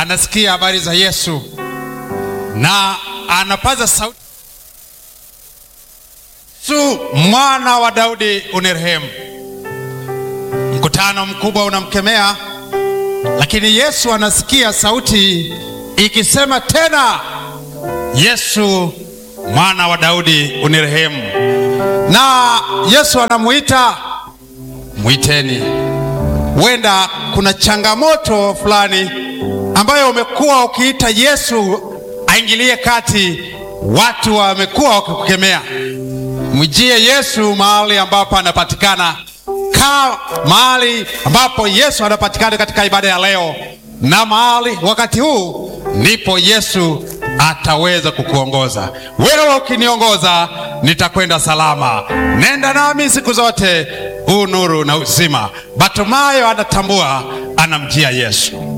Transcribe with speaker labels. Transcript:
Speaker 1: anasikia habari za Yesu na anapaza sauti, Yesu mwana wa Daudi unirehemu. Mkutano mkubwa unamkemea, lakini Yesu anasikia sauti ikisema tena, Yesu mwana wa Daudi unirehemu. Na Yesu anamuita, mwiteni. Huenda kuna changamoto fulani ambayo umekuwa ukiita Yesu aingilie kati, watu wamekuwa wakikukemea. Mwijie Yesu mahali ambapo anapatikana. Kaa mahali ambapo Yesu anapatikana katika ibada ya leo, na mahali wakati huu ndipo Yesu ataweza kukuongoza wewe. Ukiniongoza nitakwenda salama, nenda nami siku zote, huu nuru na uzima. Batimayo anatambua, anamjia Yesu.